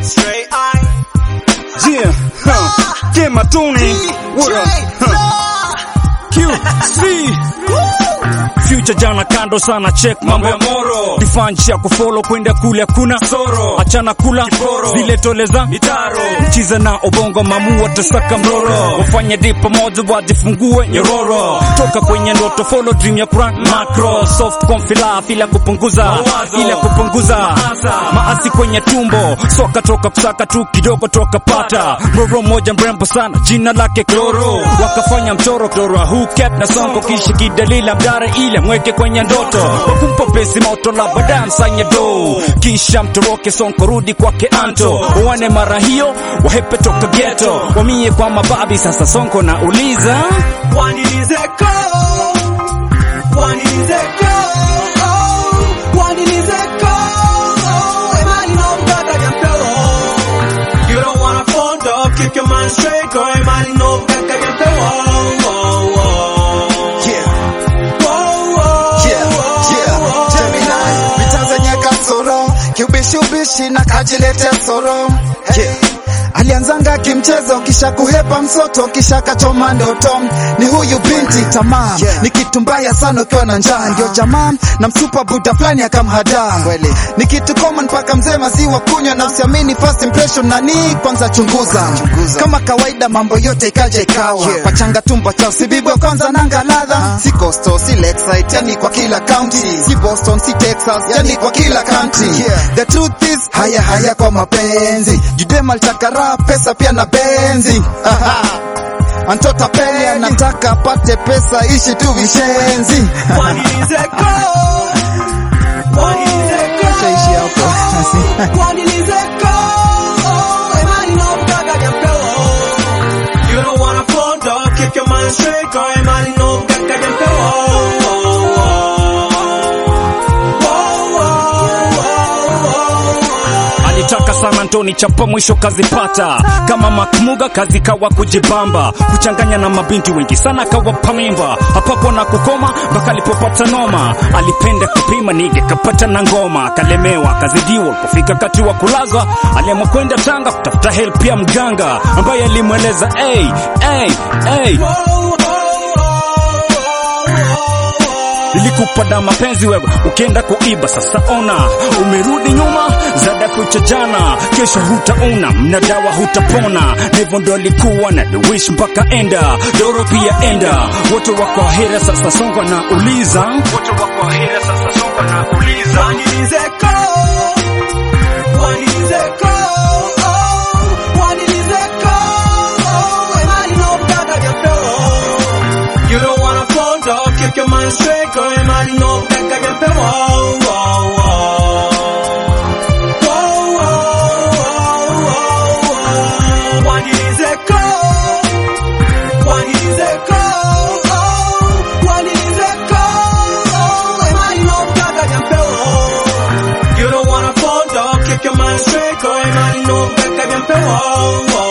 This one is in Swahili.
straight eye. Yeah, huh. Get my Tony. What up? Huh. QC. Future jana kando sana check mambo ya moro difanchi ya kufollow kwenda kule kuna soro achana kula Kiporo. zile tole za mitaro mchiza na obongo mamu watasaka mroro wafanye di pamoja wajifungue nyororo toka kwenye ndoto follow dream ya prank macro soft confila ila kupunguza ila kupunguza maasi kwenye tumbo soka toka kusaka tu kidogo toka pata mroro moja mrembo sana jina lake kloro wakafanya mchoro kloro who kept na songo kisha kidalila mdare ile mweke kwenye ndoto wakumpa pesi moto la baadaye msanye do kisha mtoroke sonko rudi kwake anto uone mara hiyo wahepe toka geto wamie kwa mababi sasa sonko na uliza One is a go. One is a go. One is a go. Emani no mtaka jampelo. You don't wanna phone up, keep your mind straight, go. Emani no mtaka jampelo. Tanzania kasoro kiubishi ubishi na kajiletea soro yeah. Alianzanga kimchezo kisha kuhepa msoto kisha kachoma ndoto. Ni huyu binti tamaa yeah. Ni kitu mbaya sana ukiwa na njaa, ndio jamaa na msupa buda fulani akamhada. Ni kitu common mpaka mzee maziwa kunywa na usiamini first impression nani kwanza chunguza. Kama kawaida mambo yote ikaja ikawa yeah. Pachanga tumbo cha usibibu kwanza nanga ladha si Coastal si Lakeside yani kwa kila county si Boston si Texas yani kwa kila country The truth is haya haya kwa mapenzi Judema alitaka raha pesa pia na benzi Aha. Antota pele anataka apate pesa ishi tu vishenzi One is a go. One is a go. Shaishi hapo. One is a go. Emani no mtaka jampelo. You don't wanna phone up, keep your mind straight, go. Emani no mtaka jampelo. alitaka sana Antoni chapa mwisho kazipata kama makmuga kazi kawa kujibamba kuchanganya na mabinti wengi sana kawapa mimba hapapo na kukoma mpaka alipopata noma alipenda kupima nige kapata na ngoma kalemewa kazidiwa ulipofika kati wa kulazwa aliamua kwenda Tanga kutafuta help ya mganga ambaye alimweleza hey, hey, hey, Nilikupa na mapenzi wewe ukienda kuiba, sasa ona umerudi nyuma za dafu cha jana, kesho hutaona mnadawa hutapona. Ndivyo ndo alikuwa na the wish mpaka enda doro pia enda, wote wako ahera. Sasa songa na uliza, wote wako ahera. Sasa songa na uliza One is a go. One is a go. One is a go. Emani no mtaka jampelo. You don't wanna phone up, keep your mind straight, go. Emani no mtaka jampelo. One is a go. One is a go. One is a go. Emani no mtaka jampelo. You don't wanna phone up, keep your mind straight, go. Emani no mtaka jampelo.